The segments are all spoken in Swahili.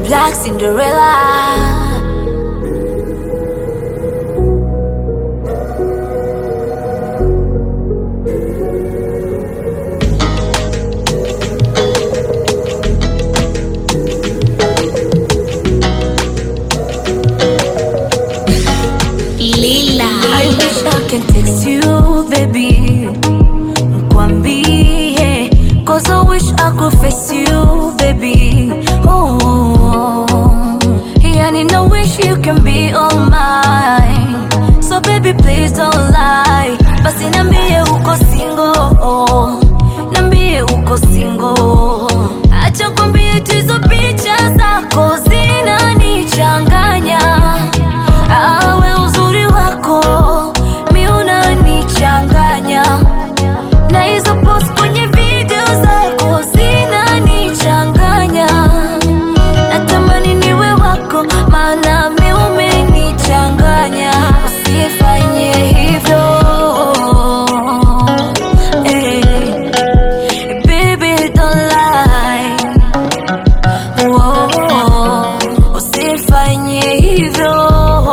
Black Cinderella. Lila. I wish I can text you, baby. Kwambie, cause I wish I could face you, baby. Oh, yani I wish you can be all mine. So baby, please don't lie. Basi nambie uko single, nambie uko single. Acha kwambie tu hizo picha zako zinanichanganya. Awe uzuri wako mi unanichanganya, na hizo post kwenye video zako zinanichanganya. Natamani niwe wako, maana mi umenichanganya. Usifanye hivyo eh, baby don't lie Whoa, usifanye hivyo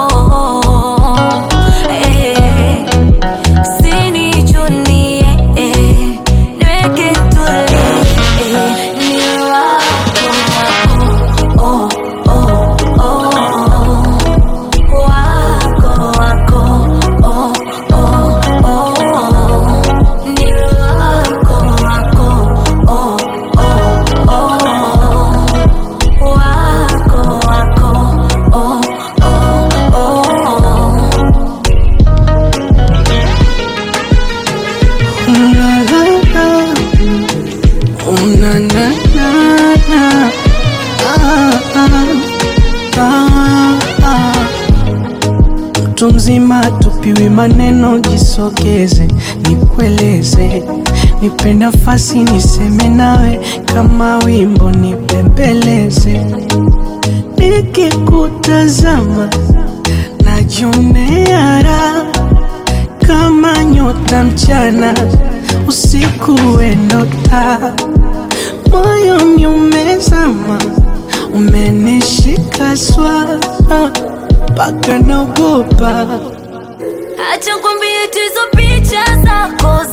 eh, usinichunie eh, niweke tuli eh, ni wako wako, oh, oh, oh, wako wako, oh, oh, oh, ni wako wako, oh, oh, oh. Wako, wako, oh, oh, oh. Una na na na ah, ah, ah, ah. Mtu mzima tupiwi maneno, jisogeze nikueleze, nipe nafasi niseme nawe kama wimbo nibembeleze, nikikutazama najionea raha kama nyota mchana, usiku wenota, moyoni umezama, umenishika swaa mpaka naogopa. Acha kwambie tu hizo picha zako